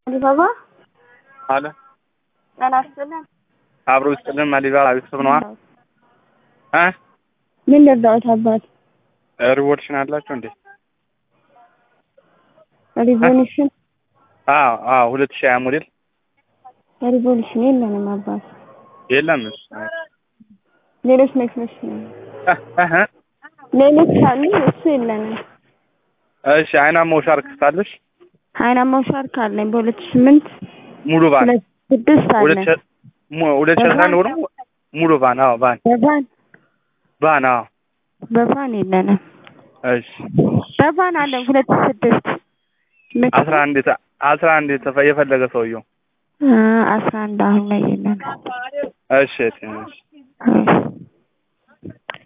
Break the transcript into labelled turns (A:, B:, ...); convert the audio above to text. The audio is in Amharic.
A: አሊባባ
B: አለ
A: ጤና ይስጥልን።
B: አብሮ ይስጥልን። አሊባባ ቤተሰብ ነዋ። እ
A: ምን ልርዳዎት አባት?
B: ሪቮሉሽን አላቸው እንዴ?
A: ሪቮሉሽን
B: አዎ አዎ፣ ሁለት ሺህ ሀያ ሞዴል
A: ሪቮሉሽን የለንም አባት።
B: የለም እሱ
A: ሌሎች መኪኖች ነው
B: እ እ
A: ሌሎች አሉ፣ እሱ የለንም።
B: እሺ አይናማው ሻርክ ሳለሽ
A: አይናማው ሻርክ አለኝ በሁለት ሺህ ስምንት
B: ሙሉ ቫን
A: ሁለት ስድስት
B: ሁለት
A: አለኝ
B: ሺህ mu- ሁለት ሺህ አስራ አንድ ሆኖ ሙሉ ቫን አዎ ቫን
A: በቫን
B: ቫን አዎ
A: በቫን የለንም።
B: እሺ
A: በቫን አለን ሁለት ሺህ ስድስት መኪና
B: አስራ አንድ የተ- አስራ አንድ የተፈ- የፈለገ ሰውየው
A: አ አስራ አንድ አሁን ላይ የለንም።
B: እሺ እሺ እሺ
A: እሺ